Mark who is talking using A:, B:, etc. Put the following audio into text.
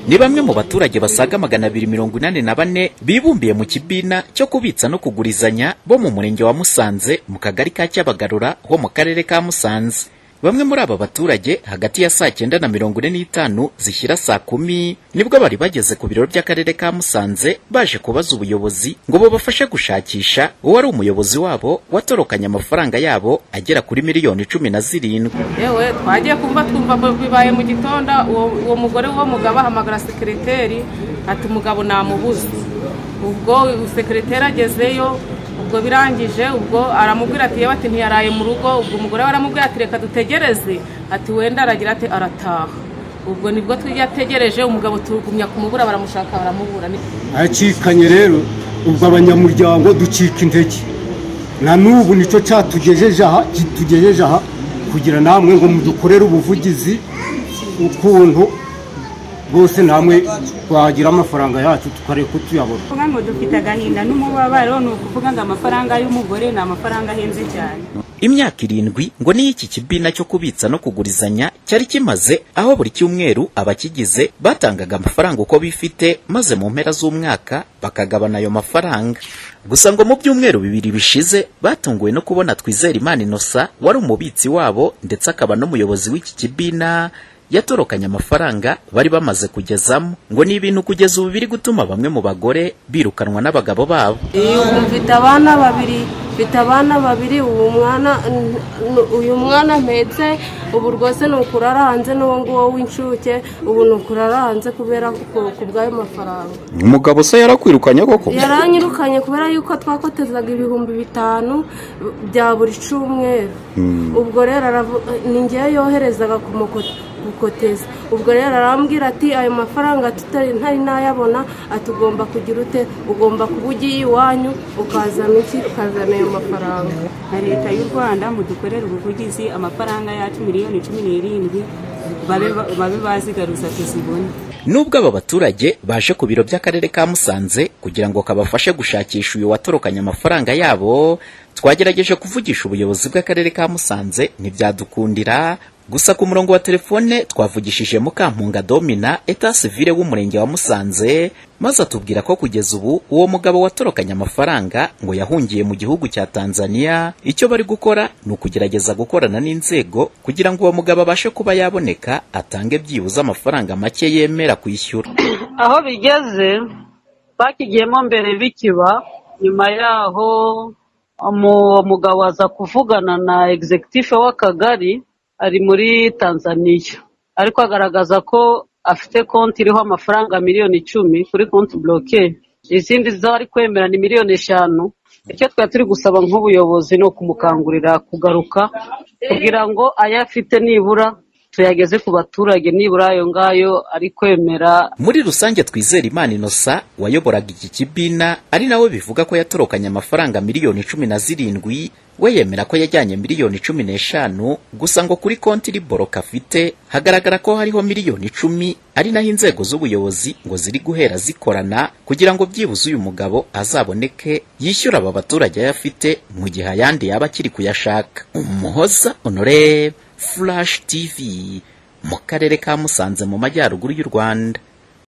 A: ni bamwe mu baturage basaga magana abiri mirongo inani na bane bibumbiye mu kibina cyo kubitsa no kugurizanya bo mu murenge wa Musanze mu kagari ka Cyabagarura ho mu karere ka Musanze bamwe muri aba baturage hagati ya saa cyenda na mirongo ine n'itanu zishyira saa kumi nibwo bari bageze ku biro by'akarere ka Musanze baje kubaza ubuyobozi ngo bubafashe gushakisha uwari umuyobozi wabo watorokanye amafaranga yabo agera kuri miliyoni cumi na zirindwi
B: yewe twagiye kumva twumva bo bibaye mu gitondo uwo uwo mugore w'uwo mugabo ahamagara sekereteri ati umugabo namubuze ubwo sekereteri agezeyo ubwo birangije ubwo aramubwira ati yewe ati ntiyaraye mu rugo ubwo umugore we aramubwira ati reka dutegereze ati wenda aragira ati arataha ubwo nibwo tujya ategereje umugabo turugumya kumubura baramushaka baramubura ni-
C: acikanye rero ubwo abanyamuryango ducika intege na n'ubu nicyo cyatugejeje aha kitugejeje aha kugira namwe ngo mudukorere ubuvugizi ukuntu bwose namwe twagira amafaranga yacu tukareka ko tuyabona
D: kuvuga ngo dufite agahinda n'umubabaro ni ukuvuga ngo amafaranga y'umugore ni amafaranga ahenze cyane
A: imyaka irindwi ngo niyo iki kibina cyo kubitsa no kugurizanya cyari kimaze aho buri cyumweru abakigize batangaga amafaranga uko bifite maze mu mpera z'umwaka bakagabana ayo mafaranga gusa ngo mu byumweru bibiri bishize batunguwe no kubona twizera imana inosa wari umubitsi wabo ndetse akaba n'umuyobozi w'iki kibina yatorokanye amafaranga bari bamaze kugezamo ngo ni ibintu kugeza ubu biri gutuma bamwe mu bagore birukanwa n'abagabo babo
E: Iyo ubu mfite abana babiri mfite abana babiri ubu mwana n- n- uyu mwana mpetse ubu rwose ni ukurara hanze n'uwo nguwo w'incuke ubu ni ukurara hanze kubera ku- ku bw'ayo mafaranga
F: umugabo se yarakwirukanye koko
E: yaranyirukanye kubera yuko twakotezaga ibihumbi bitanu bya buri cyumweru ubwo rero aravu- ni ngewe yoherezaga ku muko- gukoteza ubwo rero arambwira ati ayo mafaranga tutari ntari nayabona ati ugomba kugira ute ugomba kuba ugiye iwanyu ukazana iki ukazana ayo mafaranga
D: na leta y'u rwanda mudukorere ubuvugizi amafaranga yacu miliyoni cumi n'irindwi babe babe bazigaruza tuzibone
A: Nubwo aba baturage baje ku biro by'akarere ka Musanze kugira ngo kabafashe gushakisha uyu watorokanye amafaranga yabo, twagerageje kuvugisha ubuyobozi bw'akarere ka Musanze ntibyadukundira, gusa ku murongo wa telefone twavugishije Mukampunga Domina eta civile w'umurenge wa Musanze, maze atubwira ko kugeza ubu uwo mugabo watorokanye amafaranga ngo yahungiye mu gihugu cya Tanzania, icyo bari gukora ni ukugerageza gukorana n'inzego kugira ngo uwo mugabo abashe kuba yaboneka atange byibuze amafaranga make yemera kwishyura.
G: aho bigeze bakigiyemo mbere bikiba nyuma yaho umu- umugabo aza kuvugana na egizegitifu w'akagari ari muri tanzaniya ariko agaragaza ko afite konti iriho amafaranga miliyoni icumi kuri konti buroke izindi zari kwemera ni miliyoni eshanu icyo twari turi gusaba nk'ubuyobozi ni ukumukangurira kugaruka kugira ngo ayo afite nibura tuyageze ku baturage nibura ayo ngayo ari kwemera
A: Muri rusange twizera Imana Innocent wayoboraga iki kibina ari nawe bivuga ko yatorokanye amafaranga miliyoni cumi na zirindwi we yemera ko yajyanye miliyoni cumi n'eshanu gusa ngo kuri konti iri boroka afite hagaragara ko hariho miliyoni icumi ari naho inzego z'ubuyobozi ngo ziri guhera zikorana kugira ngo byibuze uyu mugabo azaboneke yishyura aba baturage ayafite mu gihe ayandi yaba akiri kuyashaka umuhoza honore flash tv mu karere ka musanze mu majyaruguru y'u rwanda